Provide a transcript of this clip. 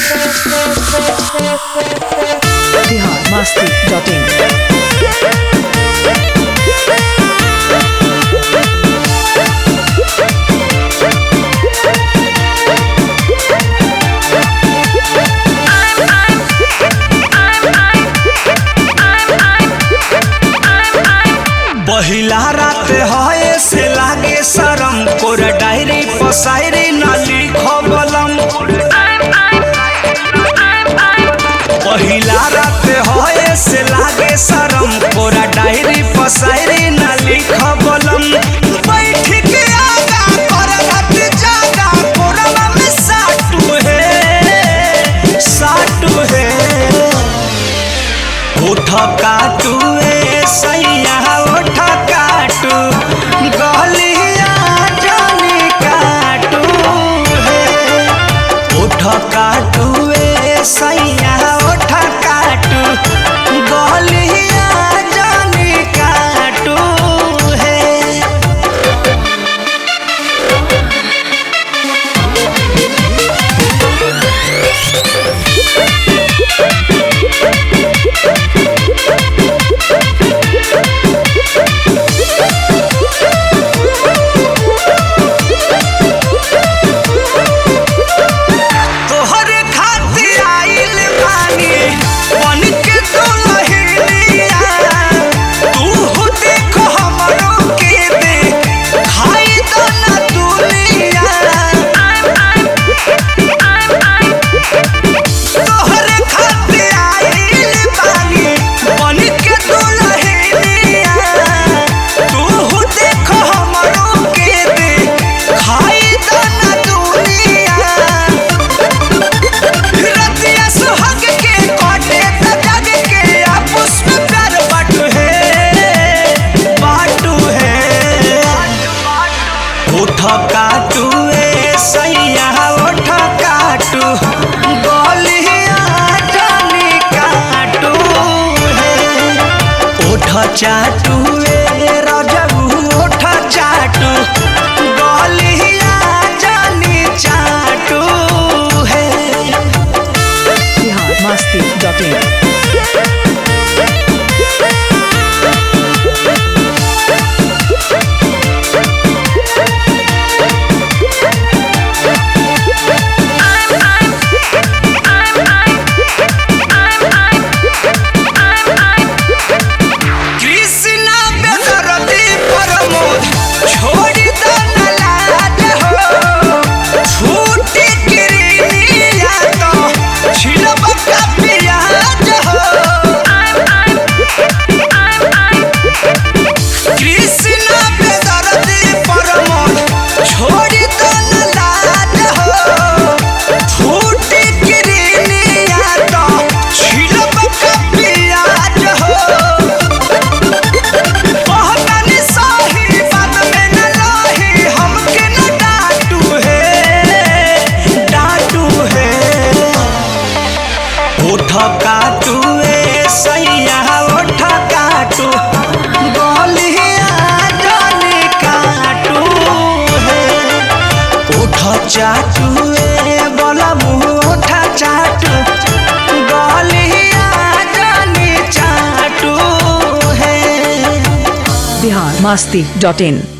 Bihar Masti dot इन पहिला रात हए से लागे शरम कोर डायरी पसायरी न लिखबलम पहिला रात हए से लागे शरम कोरा डायरी पसायरी न लिखबलम बैठ के आगा कर रात जागा कोरवा में साटू है साटू है ओठ काटू ए सैया ओठ काटू गलिया जानी काटू हे ओठ काटू ए सैया ओठ काटू गलिया जानी काटू हे तोहरे खातिर आइल बानी बन के दुल्हनिया तू देखो हमरो के दे खाई दो ना दुनिया तोहरे खातिर आइल बानी बन के दुल्हनिया तू देखो हमरो के दे खाई दो ना दुनिया रतिया सुहाग के काटे त जग के आपस में प्यार बाटू है बाटू है ओठ काटू ए सैया ओठ काटू गलिया जानी काटू है ओठ चाटू ए रजबू ओठ चाटू गलिया जानी चाटू है बिहार मस्ती डॉट इन कृष्णा बेदरती प्रमोद छोड़ी दो न लाज हो छूटी किरनिया तो छिलब का प्याज हो कृष्णा बेदरती प्रमोद छोड़ी दो न लाज हो छूटी किरनिया तो छिलब का प्याज हो कहतानी सही बात में न रही हमके न डांटू है डांटू है ओठ काटू ए सैया ओठ काटू गलिया जानी काटू है ओठ चाटू ए बोला मुँह ओठ चाटू गलिया जानी चाटू है बिहार मस्ती डॉट इन